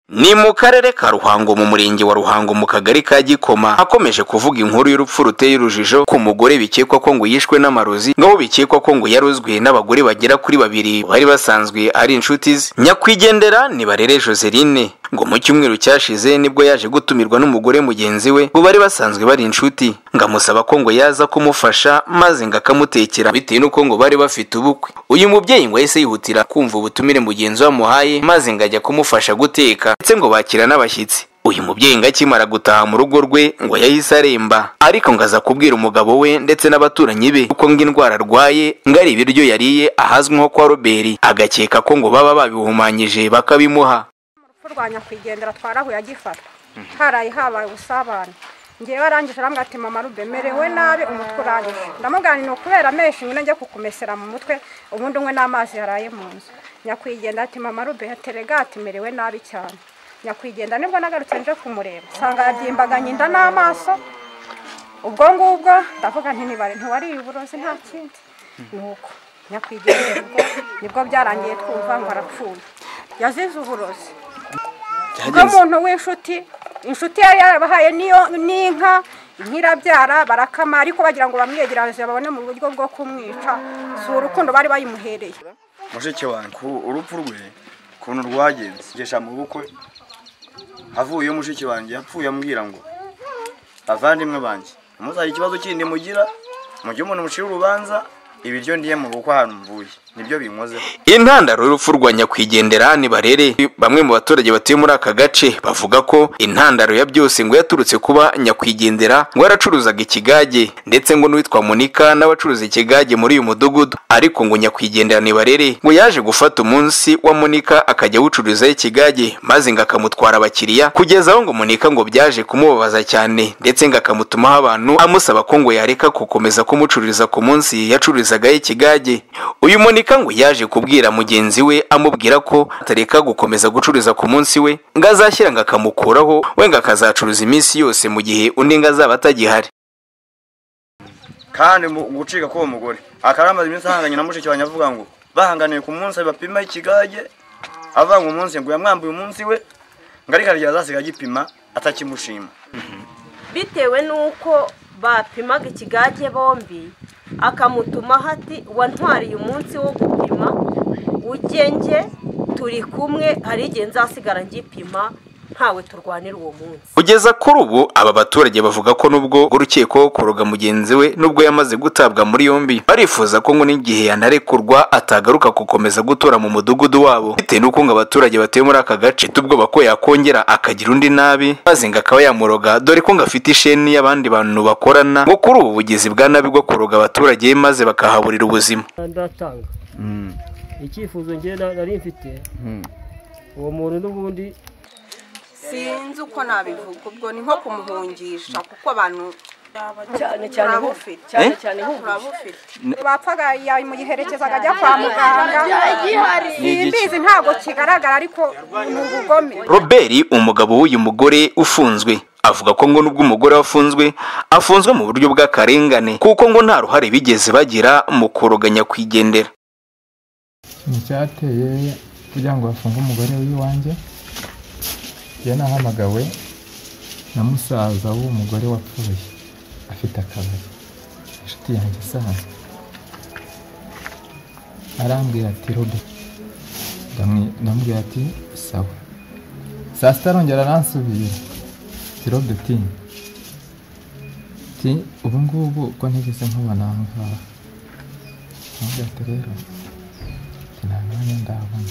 ni mu karere ka ruhango mu murenge wa ruhango mu kagari ka gikoma hakomeje kuvuga inkuru y'urupfu ruteye urujijo ku mugore bikekwa ko ngo yishwe n'amarozi ngaho bikekwa ko ngo yarozwe n'abagore bagera kuri babiri bari basanzwe ari inshuti ze nyakwigendera ni barere joseline ngo mu cyumweru cyashize nibwo yaje gutumirwa n'umugore mugenzi we ngo bari basanzwe bari inshuti ngo amusaba ko ngo yaza kumufasha maze ngo akamutekera bitewe n'uko ngo bari bafite ubukwe uyu mubyeyi ngo yahise yihutira kumva ubutumire mugenzi we amuhaye maze ngo ajya kumufasha guteka ndetse ngo bakira n'abashyitsi uyu mubyeyi ngo akimara gutaha mu rugo rwe ngo yahise aremba ariko ngo aza kubwira umugabo we ndetse n'abaturanyi be kuko ngo indwara arwaye ngo ari ibiryo yariye ahazwi nko kwa roberi agakeka ko ngo baba babihumanyije bakabimuha rwa nyakwigendera twarahuye agifata haraye habaye ubusabane ngewe arangije arambwira ati mama rube merewe nabi umutwe urangije ndamuganira kubera amenshi nyine njya kukumesera mu mutwe ubundi umwe n'amazi yaraye mu nzu nyakwigendera ati mama rube yaterega ati merewe nabi cyane nyakwigendera nibwo nagarutse nje kumureba usanga yabyimbaganye inda n'amaso ubwo ngubwo ndavuga ntinibare ntiwariye uburozi nta kindi ni uko nyakwigendera ubwo nibwo byarangiye twumva ngo arapfuye yazize uburozi nk'umuntu w'inshuti inshuti yari yarabahaye n'inka nk'irabyara barakama ariko bagira ngo bamwegereze babone mu buryo bwo kumwica si urukundo bari bayimuhereye mushiki wanjye urupfu rwe ukuntu rwagenze ngesha mu bukwe havuyeyo mushiki wanjye yapfuye ambwira ngo abavandimwe banjye umuzajya ikibazo kindi mugira mu gihe umuntu mucira urubanza ibiryo ndiye mu bukwe ahantu mvuye nibyo binkoze intandaro y'urupfu rwa nyakwigendera ni barere bamwe mu baturage batuye muri aka gace bavuga ko intandaro ya byose ngo yaturutse kuba nyakwigendera ngo yaracuruzaga ikigage ndetse ngo n'uwitwa munika n'abacuruza ikigage muri uyu mudugudu ariko ngo nyakwigendera ni barere ngo yaje gufata umunsi wa munika akajya awucururizaho ikigage maze ngo akamutwara abakiriya kugeza aho ngo munika ngo byaje kumubabaza cyane ndetse ngo akamutumaho abantu amusaba ko ngo yareka gukomeza kumucururiza ku munsi yacururiza yacururizaga ikigage uyu munika ngo yaje kubwira mugenzi we amubwira ko atareka gukomeza gucururiza ku munsi we ngo azashyira ngo akamukuraho we ngo akazacuruza iminsi yose mu gihe undi ngo azaba atagihari kandi gucika k'uwo mugore akaba yamaze iminsi ahanganye na mushiki wanjye avuga ngo bahanganiye ku munsi bapima ikigage avuga ngo umunsi ngo yamwambuye umunsi we ngo ariko arya azasiga agipima atakimushima bitewe n'uko bapimaga ikigage bombi akamutumaho ati wantwariye umunsi wo gupima ugenge turi kumwe hari igihe nzasigara ngipima ntawe turwanira uwo munsi kugeza kuri ubu aba baturage bavuga ko nubwo urukiko kuroga mugenzi we nubwo yamaze gutabwa muri yombi barifuza ko ngo n'igihe yanarekurwa atagaruka gukomeza gutura mu mudugudu wabo bitewe n'uko ngo abaturage batuye muri aka gace tubwoba ko yakongera akagira undi nabi maze ngo akaba yamuroga dore ko ngo afite isheni y'abandi bantu bakorana ngo kuri ubu bugizi bwa nabi bwo kuroga abaturage maze bakahaburira ubuzima icyifuzo ngewe nari mfite uwo muntu n'ubundi sinzi uko nabivuga ubwo ni nko kumuhungisha kuko abantu cyane cyane cyane cyane bapfaga yamuyiherekezaga ajya kwa muganga simbizi ntabwo kigaragara ariko ni ubugome robert umugabo w'uyu mugore ufunzwe avuga ko ngo nubwo umugore wafunzwe afunzwe mu buryo bw'akarengane kuko ngo nta ruhare bigeze bagira mu kuroganya kwigendera ni icyateye kugira ngo bafunge umugore w'iwanjye njye nahamagawe na musaza w'umugore wapfuye afite akabari inshuti yanjye isanzwe arambwira ati robe ndamubwira ati sawa saa sita arongera aransubira ati robe tinya ati ubu ngubu uko ntigeze nkubona aha ngaha ndamubwira ati rero nta mwanya ndabona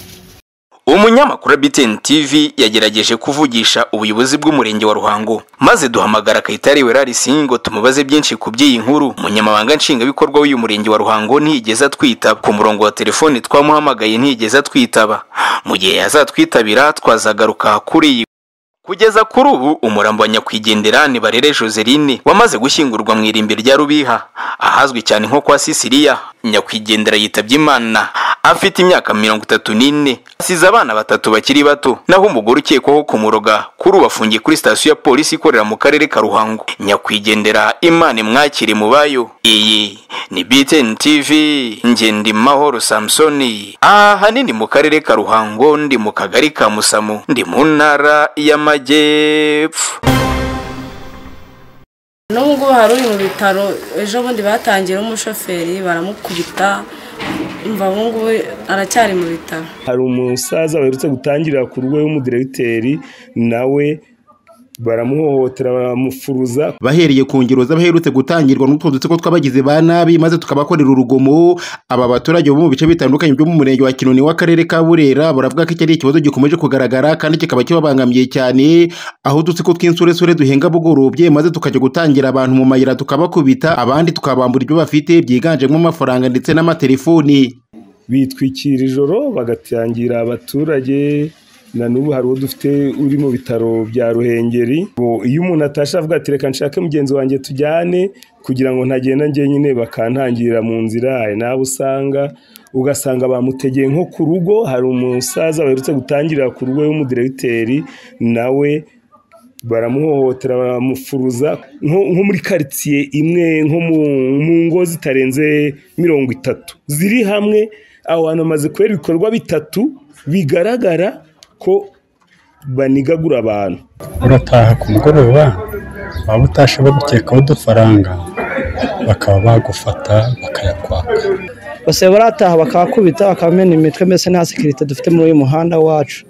umunyamakuru wa BTN TV yagerageje kuvugisha ubuyobozi bw'umurenge wa Ruhango maze duhamagara Kayitare Werarisi ngo tumubaze byinshi ku by'iyi nkuru umunyamabanga nshingabikorwa w'uyu murenge wa Ruhango ntiyigeze atwitaba ku murongo wa telefoni twamuhamagaye ntiyigeze atwitaba mu gihe yazatwitabira twazagaruka kuri iyi kugeza kuri ubu umurambo wa nyakwigendera ni barere joseline wamaze gushyingurwa mu irimbi rya rubiha ahazwi cyane nko kwa sisiriya nyakwigendera yitabye imana afite imyaka mirongo itatu n'ine asize abana batatu bakiri bato naho umugore ukekwaho kumuroga kuri ubu afungiye kuri sitasiyo ya polisi ikorera mu karere ka ruhango nyakwigendera imana imwakire mu bayo iyi ni btn tv ngendimahoro samusoni aha hanini mu karere ka ruhango ndi mu kagari ka musamu ndi mu ntara y'amajyepfo nubwo hari uri mu bitaro ejo bundi batangira umushoferi baramukubita umva ubu ngubu aracyari mu bitaro hari umusaza baherutse gutangirira ku rugo w'umudiregiteri nawe baramuhohotera baramufuruza bahereye ku ngero z'abaherutse gutangirwa n'utwo dutsiko tw'abagizi ba nabi maze tukabakorera urugomo aba baturage bo mu bice bitandukanye byo mu murenge wa kinoni w'akarere ka burera baravuga ko iki ari ikibazo gikomeje kugaragara kandi kikaba kibabangamiye cyane aho udutsiko tw'insuresure duhenga bugorobye maze tukajya gutangira abantu mu mayira tukabakubita abandi tukabambura ibyo bafite byiganjemo amafaranga ndetse n'amatelefoni bitwikira ijoro bagatangira abaturage na n'ubu hari uwo dufite uri mu bitaro bya ruhengeri Ubu iyo umuntu atashye avuga ati reka nshake mugenzi wanjye tujyane kugira ngo ntagenda njyenyine bakantangirira mu nzira hari n'abo usanga ugasanga bamutegeye nko ku rugo hari umusaza baherutse gutangirira ku rugo w'umudiregiteri nawe baramuhohotera baramufuruza nko nko muri karitsiye imwe nko mu mu ngo zitarenze mirongo itatu ziri hamwe aho hantu hamaze kubera ibikorwa bitatu bigaragara ko banigagura abantu urataha ku mugoroba waba utashe bagukekaho udufaranga bakaba bagufata bakayakwaka bose barataha bakabakubita bakabamena imitwe mbese nta sekirite dufite muri uyu muhanda wacu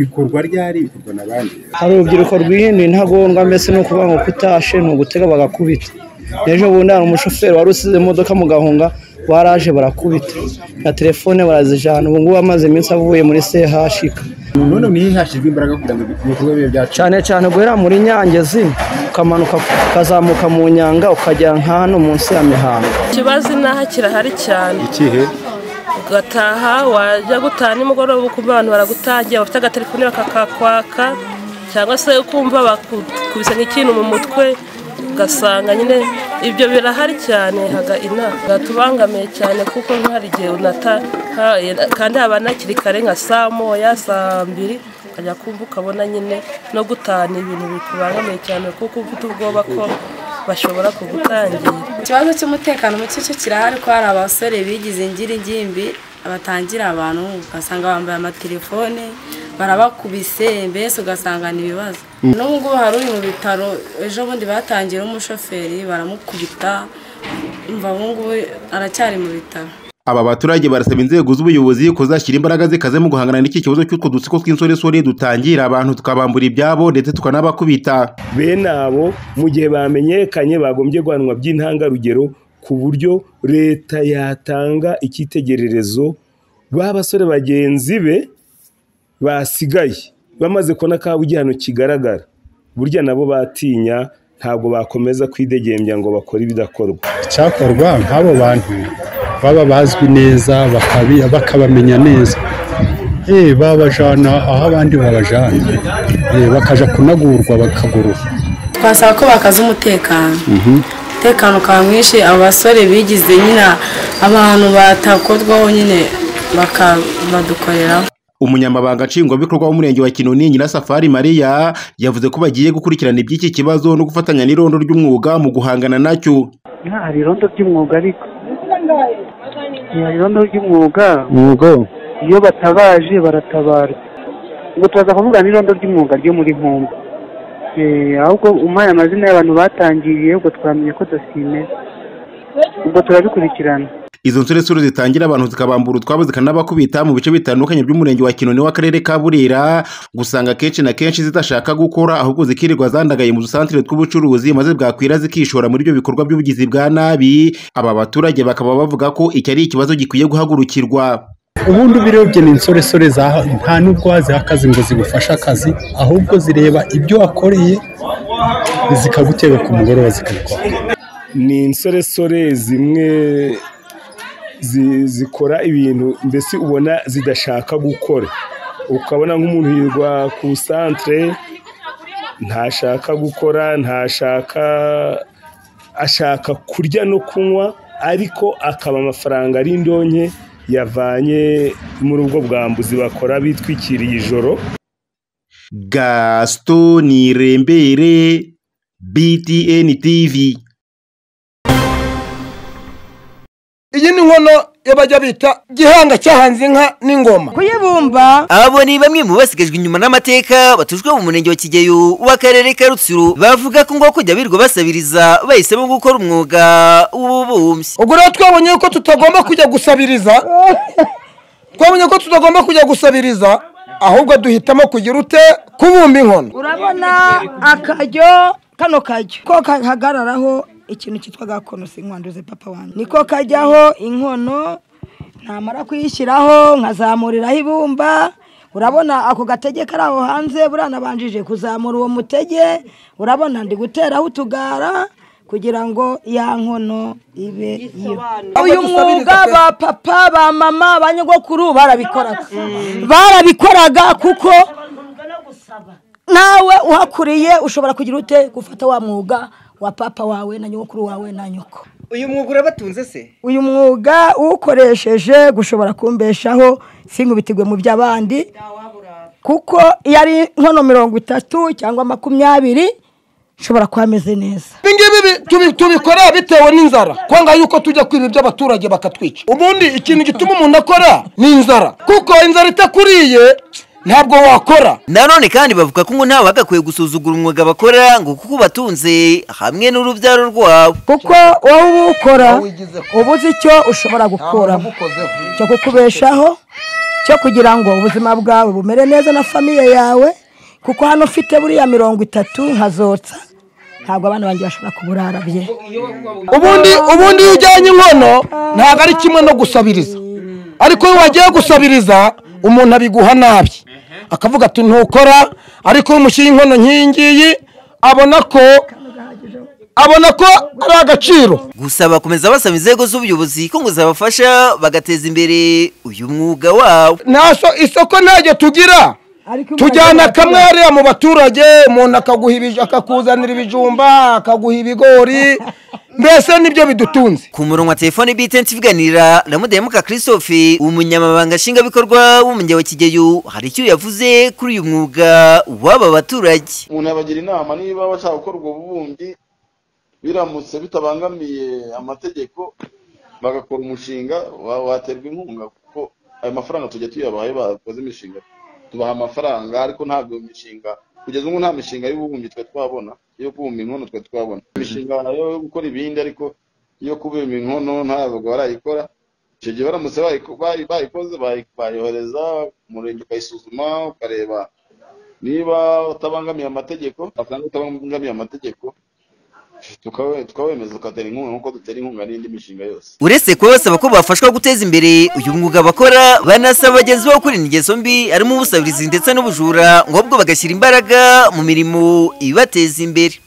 bikorwa ryari bikorwa n'abandi hari urubyiruko rwihinduye intagondwa mbese ni ukuvuga ngo kutashe ni ugutega bagakubita ejo bundi hari umushoferi wari usize imodoka mu gahunga baraje barakubita na telefone barazijana ubu ngubu amaze iminsi avuye muri sehashika none niyo hashyizwe imbaraga kugira ngo ibikorwa bibe byacu cyane cyane guhera muri nyangezi ukamanuka ukazamuka mu nyanga ukagera nka hano munsi ya mihango ikibazo inaha kirahari cyane ikihe ugataha wajya gutaha nimugoroba ukumva abantu baragutangiye bafite agatelefone bakakakwaka cyangwa se ukumva bakubise nk'ikintu mu mutwe ugasanga nyine ibyo birahari cyane haga inama gatubangamiye cyane kuko hari igihe unata kandi haba hakiri kare nka saa moya saa mbiri ukajya kumva ukabona nyine no gutahana ibintu bikubangamiye cyane kuko ufite ubwoba ko bashobora kugutangira ikibazo cy'umutekano muke cyo kirahari ko hari abasore bigize ingiringimbi batangira abantu ugasanga bambaye amatelefone barabakubise mbese ugasanga ni ibibazo nubwo hari uri mu bitaro ejo bundi batangira umushoferi baramukubita umva ubu ngubu aracyari mu bitaro aba baturage barasaba inzego z'ubuyobozi kuzashyira imbaraga zikaze mu guhangana n'iki kibazo cy'utwo dutsiko tw'insoresore dutangira abantu tukabambura ibyabo ndetse tukanabakubita bene abo mu gihe bamenyekanye bagombye guhanwa by'intangarugero ku buryo leta yatanga icyitegererezo ba basore bagenzi be basigaye bamaze kubona ko igihano kigaragara burya nabo batinya ntabwo bakomeza kwidegembya ngo bakore ibidakorwa icyakorwa nk'abo bantu baba bazwi neza bakabamenya neza eee babajana aho abandi babajana eee bakajya kunagurwa bakagurwa twasaba ko bakaza umutekano umutekano ukaba mwinshi abasore bigize nyine abantu batakorwaho nyine bakabadukoreraho umunyamabanga nshingwabikorwa w'umurenge wa kinoni nyirasafari mariya yavuze ko bagiye gukurikirana iby'iki kibazo no gufatanya n'irondo ry'umwuga mu guhangana nacyo hari irondo ry'umwuga ariko hari irondo ry'umwuga iyo batabaje baratabarwa ngo turaza kuvuga n'irondo ry'umwuga ryo muri nkumba ahubwo umpaye amazina y'abantu batangiriye ubwo twamenye ko imeze ubwo turabikurikirana izo nsoresore zitangira abantu zikabambura utwabo zikanabakubita mu bice bitandukanye by'umurenge wa kinoni w'akarere ka burera gusanga kenshi na kenshi zidashaka gukora ahubwo zikirirwa zandagaye mu dusantire tw'ubucuruzi maze bwakwira zikishora muri ibyo bikorwa by'ubugizi bwa nabi aba baturage bakaba bavuga ko iki ari ikibazo gikwiye guhagurukirwa ubundi ubirebye ni insoresore nta n'ubwo waziha akazi ngo zigufashe akazi ahubwo zireba ibyo wakoreye zikagutera ku mugoroba zikabikora ni insoresore zimwe zikora ibintu mbese ubona zidashaka gukora ukabona nk'umuntu yirwa ku santire ntashaka gukora ntashaka ashaka kurya no kunywa ariko akaba amafaranga ari indonke yavanye muri ubwo bwambuzi bakora bitwikiriye ijoro gaston irembere btn tv iyi ni nkono y'abajya bita gihanga cyahanze inka n'ingoma kuyibumba abo ni bamwe mu basigajwe inyuma n'amateka batujwe mu murenge wa kigeyo w'akarere ka rutsiro bavuga ko ngo kujya birirwa basabiriza bahisemo gukora umwuga w'ububumbyi ubwo rero twabonye yuko tutagomba kujya gusabiriza twabonye ko tutagomba kujya gusabiriza ahubwo duhitamo kugira ute kubumba inkono urabona akaryo kano kajyo ko kahagararaho ikintu cyitwa gakono si nkwanduze papa wanjye niko kajyaho inkono namara kuyishyiraho nkazamuriraho ibumba urabona ako gatege kari aho hanze buranabanjije kuzamura uwo mutege urabona ndi guteraho utugara kugira ngo ya nkono ibe yo uyu mwuga ba papa ba mama ba nyogokuru barabikoraga barabikoraga kuko nawe uhakuriye ushobora kugira ute gufata wa mwuga wa papa wawe na nyogokuru wawe na nyoko uyu mwuga urabatunze se uyu mwuga uwukoresheje gushobora kumbeshaho singubitirwe mu by'abandi kuko iyo ari nkono mirongo itatu cyangwa makumyabiri nshobora kuba ameze neza ibingibi tubi- tubikora bitewe n'inzara kwanga yuko tujya kwiba iby'abaturage bakatwica ubundi ikintu gituma umuntu akora ni inzara kuko inzara itakuriye ntabwo wakora nanone kandi bavuga ko ngo ntawe bagakwiye gusuzugura umwuga bakora ngo kuko ubatunze hamwe n'urubyaro rwabo kuko wowe uba ukora uba uzi icyo ushobora gukuramo cyo kukubeshaho cyo kugira ngo ubuzima bwawe bumere neza na famiye yawe kuko hano ufite buriya mirongo itatu nkazotsa ntabwo abana banjye bashobora kuburara bye ubundi ubundi iyo ujyanye inkono ntabwo ari kimwe no gusabiriza ariko iyo wagiye gusabiriza umuntu abiguha nabi akavuga ati ntukora ariko iyo umushyiriye inkono nk'iyi ngiyi abona ko abona ko ari agaciro gusa bakomeza basaba inzego z'ubuyobozi ko ngo zabafasha bagateza imbere uyu mwuga wabo ntaso isoko ntajya tugira tujyana kamwe hariya mu baturage umuntu akaguha ibij- akakuzanira ibijumba akaguha ibigori mbese nibyo bidutunze ku murongo wa telefone btn tuvuganira na mudahemuka christophe umunyamabanga nshingwabikorwa w'umujyi wa kigeyo hari icyo yavuze kuri uyu mwuga w'aba baturage umuntu yabagira inama niba bashaka gukora ubwo bubumbyi biramutse bitabangamiye amategeko bagakora umushinga wa- waterwa inkunga kuko ayo mafaranga tujya tuyabaye bakoze imishinga tubaha amafaranga ariko ntabwo iyo mishinga kugeza ubu nta mishinga y'ububumbyi twe twabona yo kubumba inkono twe twabona imishinga yo gukora ibindi ariko yo kubumba inkono ntabwo barayikora icyo gihe baramutse bayiko- bayi- bayikoze bayi- bayohereza umurenge ukayisuzuma ukareba niba utabangamiye amategeko asanga utabangamiye amategeko tukawe- tukawemeza ukatera inkunga nk'uko dutera inkunga n'indi mishinga yose uretse kuba basaba ko bafashwa guteza imbere uyu mwuga bakora banasaba bagenzi babo kwirinda ingeso mbi harimo ubusabirizi ndetse n'ubujura ngo ahubwo bagashyira imbaraga mu mirimo ibateza imbere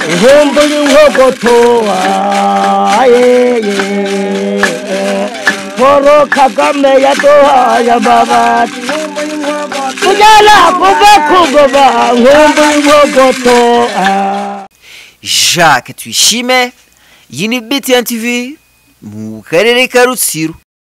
ihembo y'inkogoto ayeye Paul Kagame yaduhaye amabati tugera kuva ku ngoba ihembo y'inkogoto jacques tuyishime iyi ni btn tv mu karere ka rutsiro